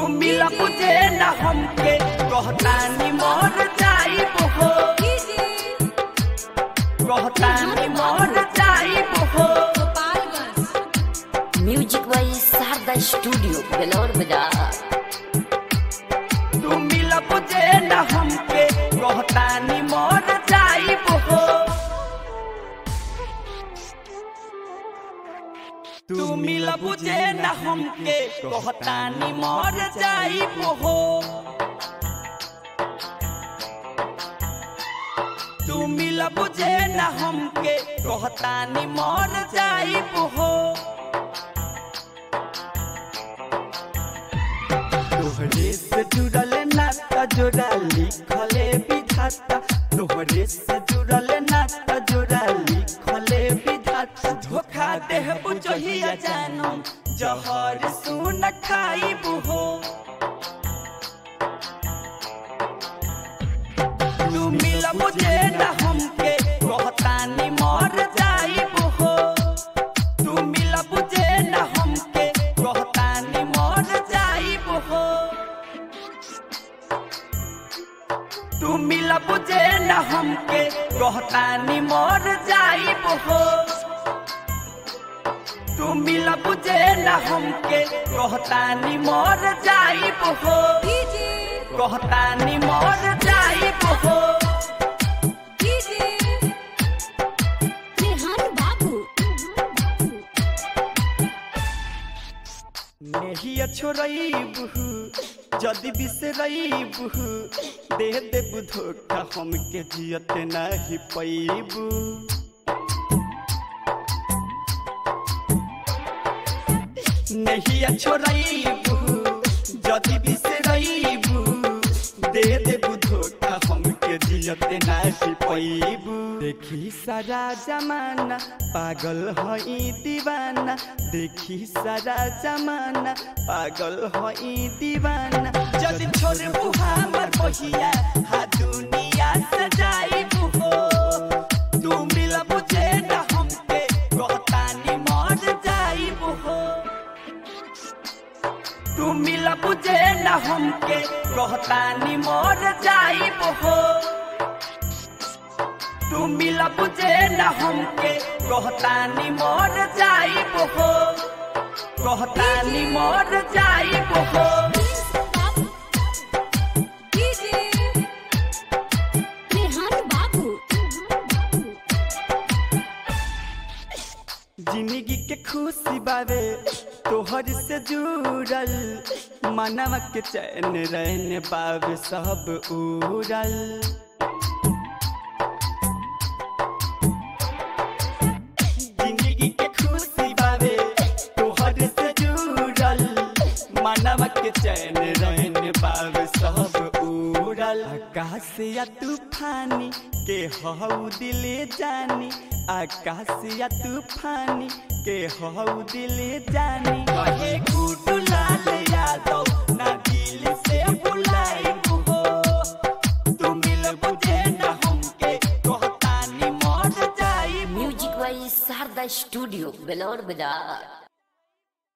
तू मिला बुझे न हमके कहतानी मर जाइब हो कहतानी मर जाइब हो music by Sharda studio Belaur Bazar तू मिला बुझे न हमके कहतानी मर जाइब हो तू मिला बुझे न हमके कहतानी मर जाइब हो तू मिला बुझे न हमके कहतानी मर जाइब हो तोहरे से जुड़ल नाता जोड़ा लिखले विधाता तोहरे से जुड़ल नाता जोड़ा लिखले विधाता धोखा देह बुझहिया जानो जहर सुन खाइबू हो तू मिला मुझे न हमके कहतानी मर जाइबू हो तू मिला बुझे न हमके कहतानी मर जाइब हो तू मिला बुझे न हमके कहतानी मर जाइब हो तू मिला बुझे न हमके कहतानी मर जाइब हो कहतानी मर जाइब हो नेहिया छोड़बू जदि बिसरबू दे देबू धोखा हमके जियत नहीं पैबू नेहिया छोड़बू जदि बिसरबू दे देबू धोखा हमके जियत नहीं पैबू देखी सारा जमाना पागल हई दीवाना देखी सारा जमाना पागल हई दीवाना जदि छोड़बू हमर बहिया हा दुनिया सजाइबू हो तू मिला बुझे न हमके कहतानी मर जाइबू हो तू मिला बुझे न हमके कहतानी मर जाइब हो तू मिला बुझे न हमके कहतानी मर जाइब हो कहतानी मर जाइब हो जिंदगी के खुशी बावे तोहर से जुड़ल मनवा के चैन रहने बावे सब उड़ल जिंदगी के खुशी बावे तोहर से जुड़ल मनवा के चैन रहने बावे सब उड़ल आकाश या तूफानी के हऊ दिले जानी आकाश या तूफानी के हऊ दिले जानी कहे गुडू लाल यादव ना दिल से बुलाइबू हो तू मिल बुझे न हमके कहतानी मर जाइबू music by Sharda studio Belaur बाजार